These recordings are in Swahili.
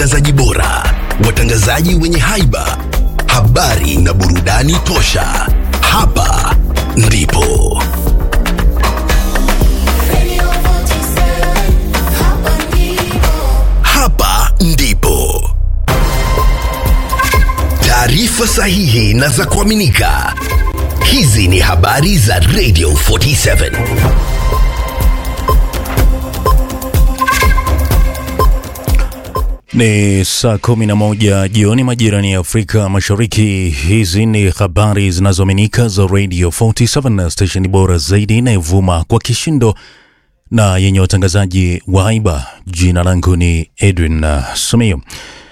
watangazaji bora, watangazaji wenye haiba, habari na burudani tosha. Hapa ndipo hapa ndipo taarifa sahihi na za kuaminika. Hizi ni habari za Radio 47. Ni saa kumi na moja jioni majirani ya Afrika Mashariki. Hizi ni habari zinazoaminika za Radio 47, stesheni bora zaidi inayovuma kwa kishindo na yenye watangazaji wa haiba. Jina langu ni Edwin uh, Sumio.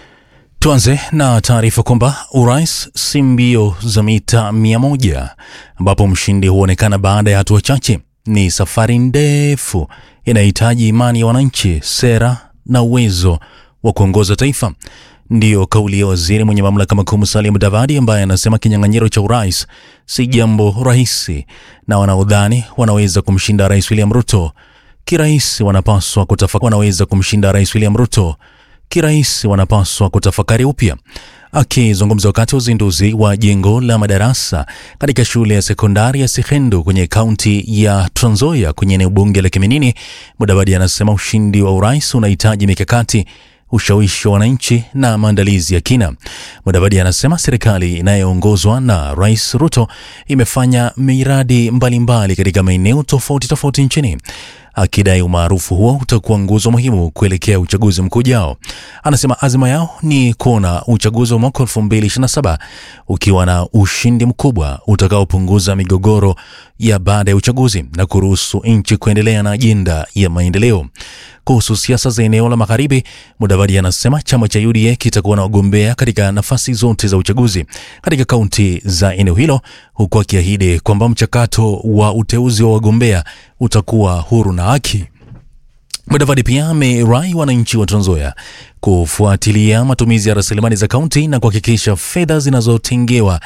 Tuanze na taarifa kwamba urais si mbio za mita mia moja ambapo mshindi huonekana baada ya hatua chache. Ni safari ndefu inayohitaji imani ya wananchi, sera na uwezo wa kuongoza taifa. Ndiyo kauli ya waziri mwenye mamlaka makuu Musalia Mudavadi, ambaye anasema kinyang'anyiro cha urais si jambo rahisi na wanaodhani wanaweza kumshinda Rais William Ruto kirahisi wanapaswa kutafakari, wanaweza kumshinda Rais William Ruto kirahisi wanapaswa kutafakari upya. Akizungumza wakati wa uzinduzi wa jengo la madarasa katika shule ya sekondari ya Sihendu kwenye kaunti ya Trans Nzoia kwenye eneo bunge la Kiminini, Mudavadi anasema ushindi wa urais unahitaji mikakati ushawishi wa wananchi na maandalizi ya kina. Mudavadi anasema serikali inayoongozwa na Rais Ruto imefanya miradi mbalimbali katika maeneo tofauti tofauti nchini akidai umaarufu huo utakuwa nguzo muhimu kuelekea uchaguzi mkuu ujao. Anasema azima yao ni kuona uchaguzi wa mwaka 2027 ukiwa na ushindi mkubwa utakaopunguza migogoro ya baada ya uchaguzi na kuruhusu nchi kuendelea na ajenda ya maendeleo. Kuhusu siasa za eneo la magharibi, Mudavadi anasema chama cha UDA kitakuwa na wagombea katika nafasi zote za uchaguzi katika kaunti za eneo hilo, huku akiahidi kwamba mchakato wa uteuzi wa wagombea utakuwa huru na haki. Mudavadi pia amerai wananchi wa Trans Nzoia kufuatilia matumizi ya rasilimali za kaunti na kuhakikisha fedha zinazotengewa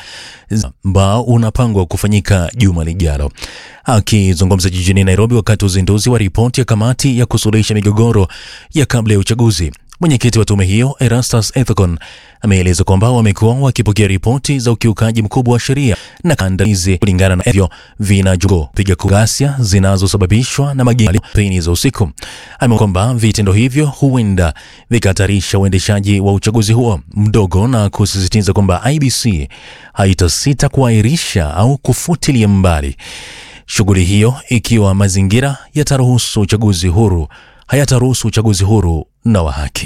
ambao unapangwa kufanyika juma lijalo. Akizungumza jijini Nairobi wakati wa uzinduzi wa ripoti ya kamati ya kusuluhisha migogoro ya kabla ya uchaguzi, mwenyekiti wa tume hiyo Erastus Ethekon ameeleza kwamba wamekuwa wakipokea ripoti za ukiukaji mkubwa wa sheria na kandamizi kulingana na hivyo vinajua piga ghasia zinazosababishwa na mageni za usiku. Ameona kwamba vitendo hivyo huenda vikahatarisha uendeshaji wa uchaguzi huo mdogo na kusisitiza kwamba IBC haitasita kuahirisha au kufutilia mbali shughuli hiyo ikiwa mazingira yataruhusu uchaguzi huru hayataruhusu uchaguzi huru na wa haki.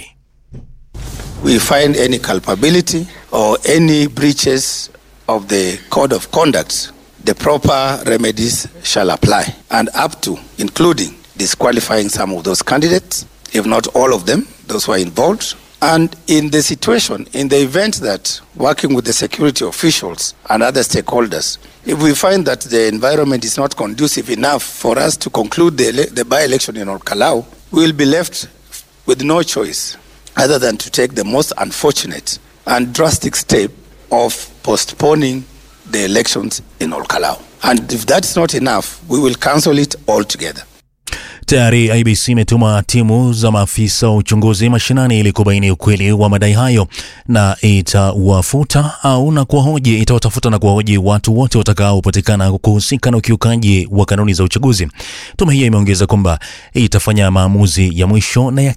we find any culpability or any breaches of the code of conduct, the proper remedies shall apply, and up to, including disqualifying some of those candidates, if not all of them, those who are involved. And in the situation, in the event that working with the security officials and other stakeholders, if we find that the environment is not conducive enough for us to conclude the, ele- the by-election in Olkalau, we will be left with no choice other than to take the most unfortunate and drastic step of postponing the elections in Olkalau. And if that's not enough, we will cancel it altogether. Tayari IBC imetuma timu za maafisa wa uchunguzi mashinani ili kubaini ukweli wa madai hayo na itawafuta au na kuwahoji itawatafuta na kuwahoji watu wote watakaopatikana kuhusika na ukiukaji wa kanuni za uchaguzi. Tume hiyo imeongeza kwamba itafanya maamuzi ya mwisho na ya